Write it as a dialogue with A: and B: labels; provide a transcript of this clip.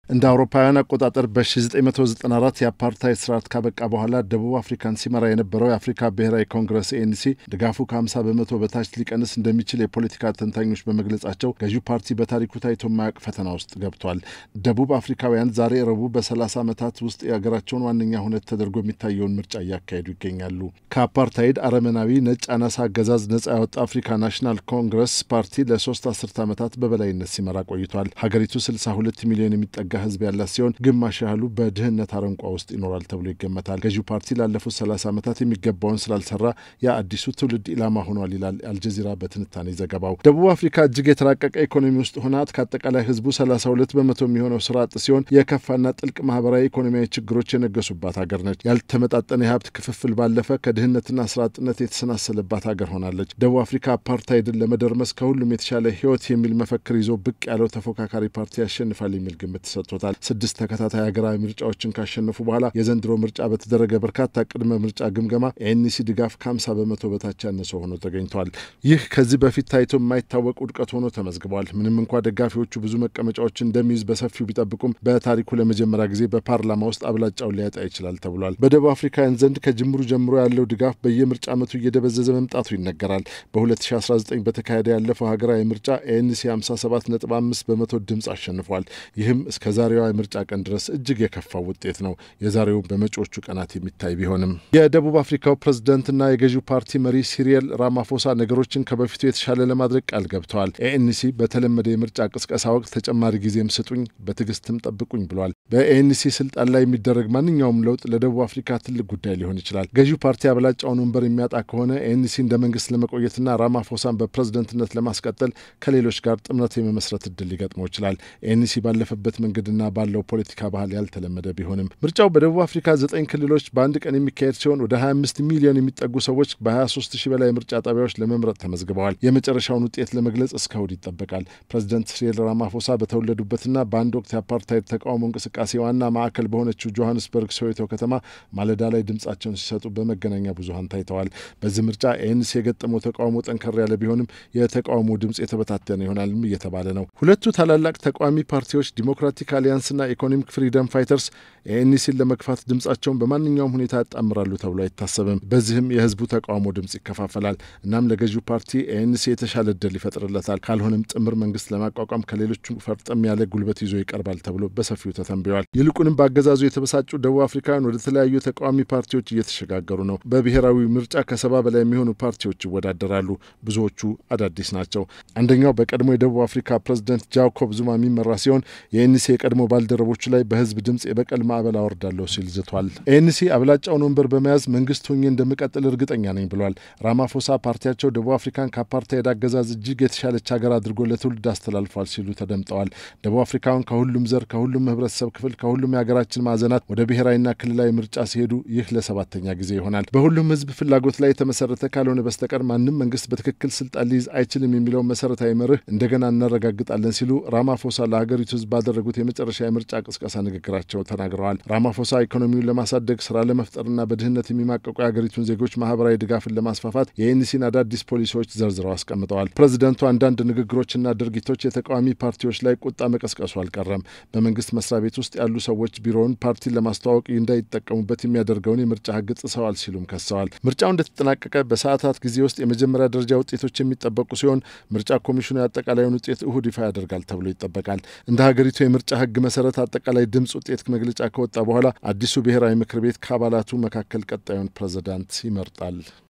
A: እንደ አውሮፓውያን አቆጣጠር በ1994 የአፓርታይድ ስርዓት ካበቃ በኋላ ደቡብ አፍሪካን ሲመራ የነበረው የአፍሪካ ብሔራዊ ኮንግረስ ኤንሲ ድጋፉ ከ50 በመቶ በታች ሊቀንስ እንደሚችል የፖለቲካ ተንታኞች በመግለጻቸው ገዢው ፓርቲ በታሪኩ ታይቶ የማያውቅ ፈተና ውስጥ ገብቷል። ደቡብ አፍሪካውያን ዛሬ ረቡዕ በ30 ዓመታት ውስጥ የሀገራቸውን ዋነኛ ሁነት ተደርጎ የሚታየውን ምርጫ እያካሄዱ ይገኛሉ። ከአፓርታይድ አረመናዊ ነጭ አናሳ አገዛዝ ነጻ ያወጣ አፍሪካ ናሽናል ኮንግረስ ፓርቲ ለሶስት አስርት ዓመታት በበላይነት ሲመራ ቆይቷል። ሀገሪቱ 62 ሚሊዮን የሚጠጋ ህዝብ ያላት ሲሆን ግማሽ ያህሉ በድህነት አረንቋ ውስጥ ይኖራል ተብሎ ይገመታል። ገዢው ፓርቲ ላለፉት 30 ዓመታት የሚገባውን ስላልሰራ የአዲሱ ትውልድ ኢላማ ሆኗል ይላል አልጀዚራ በትንታኔ ዘገባው። ደቡብ አፍሪካ እጅግ የተራቀቀ ኢኮኖሚ ውስጥ ሆና ከአጠቃላይ ህዝቡ 32 በመቶ የሚሆነው ስራ አጥ ሲሆን የከፋና ጥልቅ ማህበራዊ ኢኮኖሚያዊ ችግሮች የነገሱባት ሀገር ነች። ያልተመጣጠነ የሀብት ክፍፍል ባለፈ ከድህነትና ስራ አጥነት የተሰናሰለባት ሀገር ሆናለች። ደቡብ አፍሪካ አፓርታይድን ለመደርመስ ከሁሉም የተሻለ ህይወት የሚል መፈክር ይዞ ብቅ ያለው ተፎካካሪ ፓርቲ ያሸንፋል የሚል ግምት ተሰጥቶታል። ስድስት ተከታታይ ሀገራዊ ምርጫዎችን ካሸነፉ በኋላ የዘንድሮ ምርጫ በተደረገ በርካታ ቅድመ ምርጫ ግምገማ ኤንሲ ድጋፍ ከ50 በመቶ በታች ያነሰ ሆኖ ተገኝቷል። ይህ ከዚህ በፊት ታይቶ የማይታወቅ ውድቀት ሆኖ ተመዝግቧል። ምንም እንኳ ደጋፊዎቹ ብዙ መቀመጫዎችን እንደሚይዝ በሰፊው ቢጠብቁም በታሪኩ ለመጀመሪያ ጊዜ በፓርላማ ውስጥ አብላጫውን ሊያጣ ይችላል ተብሏል። በደቡብ አፍሪካውያን ዘንድ ከጅምሩ ጀምሮ ያለው ድጋፍ በየምርጫ ዓመቱ እየደበዘዘ መምጣቱ ይነገራል። በ2019 በተካሄደ ያለፈው ሀገራዊ ምርጫ ኤንሲ 57.5 በመቶ ድምፅ አሸንፏል። ይህም እስከ ዛሬዋ የምርጫ ቀን ድረስ እጅግ የከፋው ውጤት ነው። የዛሬው በመጪዎቹ ቀናት የሚታይ ቢሆንም የደቡብ አፍሪካው ፕሬዝደንትና የገዢው ፓርቲ መሪ ሲሪየል ራማፎሳ ነገሮችን ከበፊቱ የተሻለ ለማድረግ ቃል ገብተዋል። ኤኤንሲ በተለመደ የምርጫ ቅስቀሳ ወቅት ተጨማሪ ጊዜም ስጡኝ፣ በትዕግስትም ጠብቁኝ ብሏል። በኤኤንሲ ስልጣን ላይ የሚደረግ ማንኛውም ለውጥ ለደቡብ አፍሪካ ትልቅ ጉዳይ ሊሆን ይችላል። ገዢው ፓርቲ አብላጫውን ወንበር የሚያጣ ከሆነ ኤኤንሲ እንደ መንግስት ለመቆየትና ራማፎሳን በፕሬዝደንትነት ለማስቀጠል ከሌሎች ጋር ጥምረት የመመስረት እድል ሊገጥመው ይችላል። ኤንሲ ባለፈበት መንገድና ባለው ፖለቲካ ባህል ያልተለመደ ቢሆንም ምርጫው በደቡብ አፍሪካ ዘጠኝ ክልሎች በአንድ ቀን የሚካሄድ ሲሆን ወደ 25 ሚሊዮን የሚጠጉ ሰዎች በ23 ሺህ በላይ ምርጫ ጣቢያዎች ለመምረጥ ተመዝግበዋል። የመጨረሻውን ውጤት ለመግለጽ እስከ እሁድ ይጠበቃል። ፕሬዚደንት ሲሪል ራማፎሳ በተወለዱበትና በአንድ ወቅት የአፓርታይድ ተቃውሞ እንቅስቃሴ ዋና ማዕከል በሆነችው ጆሀንስበርግ ሶዌቶ ከተማ ማለዳ ላይ ድምጻቸውን ሲሰጡ በመገናኛ ብዙኃን ታይተዋል። በዚህ ምርጫ ኤንሲ የገጠመው ተቃውሞ ጠንከር ያለ ቢሆንም የተቃውሞ ድምጽ የተበታተነ ይሆናልም እየተባለ ነው። ሁለቱ ታላላቅ ተቃዋሚ ፓርቲዎች ዲሞክራቲክ አሊያንስና ኢኮኖሚክ ፍሪደም ፋይተርስ ኤንሲን ለመግፋት ድምጻቸውን በማንኛውም ሁኔታ ያጣምራሉ ተብሎ አይታሰብም። በዚህም የህዝቡ ተቃውሞ ድምጽ ይከፋፈላል። እናም ለገዢው ፓርቲ ኤንሲ የተሻለ እድል ይፈጥርለታል። ካልሆነም ጥምር መንግስት ለማቋቋም ከሌሎቹ ፈርጠም ያለ ጉልበት ይዞ ይቀርባል ተብሎ በሰፊው ተተንብየዋል። ይልቁንም በአገዛዙ የተበሳጩ ደቡብ አፍሪካውያን ወደ ተለያዩ ተቃዋሚ ፓርቲዎች እየተሸጋገሩ ነው። በብሔራዊ ምርጫ ከሰባ በላይ የሚሆኑ ፓርቲዎች ይወዳደራሉ። ብዙዎቹ አዳዲስ ናቸው። አንደኛው በቀድሞ የደቡብ አፍሪካ ፕሬዝደንት ጃኮብ ዙማ የሚመራ ሲሆን የኤንሲ የቀድሞ ባልደረቦቹ ላይ በህዝብ ድምፅ የበቀል ማዕበል አወርዳለሁ ሲል ዝቷል። ኤንሲ አብላጫውን ወንበር በመያዝ መንግስት ሆኜ እንደምቀጥል እርግጠኛ ነኝ ብሏል። ራማፎሳ ፓርቲያቸው ደቡብ አፍሪካን ከአፓርታይድ አገዛዝ እጅግ የተሻለች ሀገር አድርጎ ለትውልድ አስተላልፏል ሲሉ ተደምጠዋል። ደቡብ አፍሪካውን ከሁሉም ዘር፣ ከሁሉም ህብረተሰብ ክፍል፣ ከሁሉም የሀገራችን ማዕዘናት ወደ ብሔራዊና ክልላዊ ምርጫ ሲሄዱ ይህ ለሰባተኛ ጊዜ ይሆናል። በሁሉም ህዝብ ፍላጎት ላይ የተመሰረተ ካልሆነ በስተቀር ማንም መንግስት በትክክል ስልጣን ሊይዝ አይችልም የሚለውን መሰረታዊ መርህ እንደገና እናረጋግጣለን ሲሉ ራማፎሳ ለሀገሪቱ ህዝብ ባደረጉት የመጨረሻ የምርጫ ቅስቀሳ ንግግራቸው ተናግረዋል። ራማፎሳ ኢኮኖሚውን ለማሳደግ ስራ ለመፍጠርና በድህነት የሚማቀቁ የሀገሪቱን ዜጎች ማህበራዊ ድጋፍን ለማስፋፋት የኤንሲን አዳዲስ ፖሊሲዎች ዘርዝረው አስቀምጠዋል። ፕሬዚደንቱ አንዳንድ ንግግሮችና ድርጊቶች የተቃዋሚ ፓርቲዎች ላይ ቁጣ መቀስቀሱ አልቀረም። በመንግስት መስሪያ ቤት ውስጥ ያሉ ሰዎች ቢሮውን ፓርቲን ለማስተዋወቅ እንዳይጠቀሙበት የሚያደርገውን የምርጫ ህግ ጥሰዋል ሲሉም ከሰዋል። ምርጫው እንደተጠናቀቀ በሰዓታት ጊዜ ውስጥ የመጀመሪያ ደረጃ ውጤቶች የሚጠበቁ ሲሆን ምርጫ ኮሚሽኑ የአጠቃላዩን ውጤት እሁድ ይፋ ያደርጋል ተብሎ ይጠበቃል። እንደ ሀገሪቱ የምርጫ ህግ መሰረት አጠቃላይ ድምፅ ውጤት መግለጫ ከወጣ በኋላ አዲሱ ብሔራዊ ምክር ቤት ከአባላቱ መካከል ቀጣዩን ፕሬዝዳንት ይመርጣል።